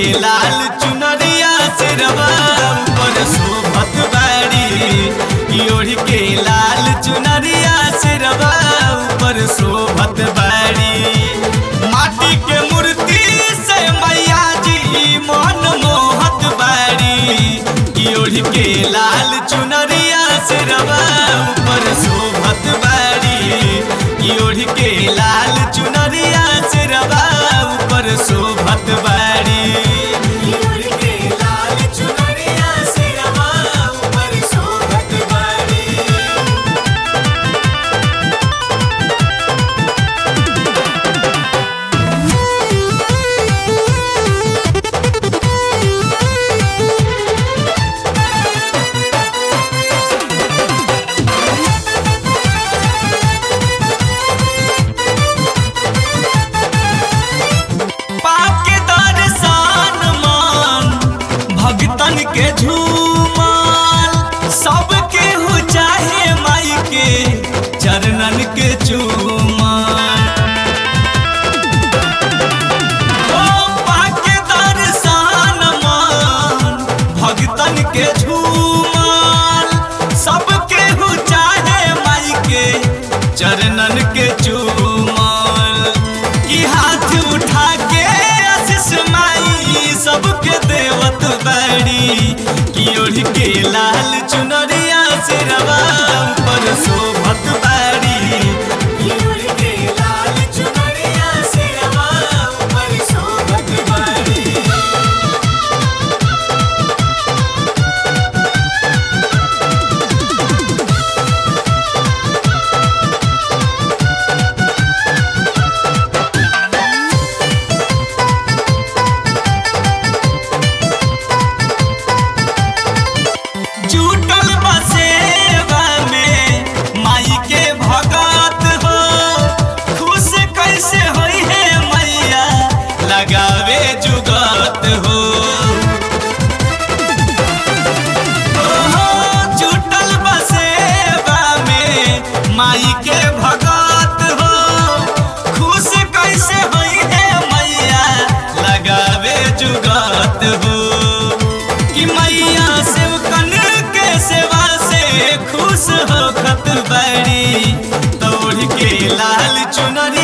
लाल चुनरिया से रवा ऊपर शोभत बाड़ी कि ओढ़ के लाल चुनरिया से रवा ऊपर शोभत बाड़ी माटी के मूर्ति से मैया जी मन मोहत बाड़ी कि ओढ़ के लाल चुनरिया से रवा ऊपर शोभत बाड़ी कि ओढ़ के लाल चुनरिया से रवा ऊपर शोभत बाड़ी ओढ़ के लाल चुनरिया से रवा ऊपर शोभत बाड़ी पाप के दर्शन मान भगतन के झूमाल सबके हो चाहे माई के चरणन के चूमाल ओ पाप के दर्शन मान भगतन के झूमाल सबके हो चाहे माई के चरणन के चूमाल की हाथ उठा के आशीष माई सबके देवत बड़ी की ओढ़ के लाल चुनरिया से रवा ऊपर शोभत बाड़ी की ओढ़ के लाल चुनरिया से रवा ऊपर शोभत बाड़ी जुटल बसेवा में माई के भगत हो खुश कैसे होई है मैया लगावे जुगत हो ओहो, जुटल बसेवा में माई के भगत हो खुश कैसे होई है मैया लगावे जुगत हो कि मैया सेवकन के सेवा से खुश हो खत बड़ी तोड़ के लाल चुनरी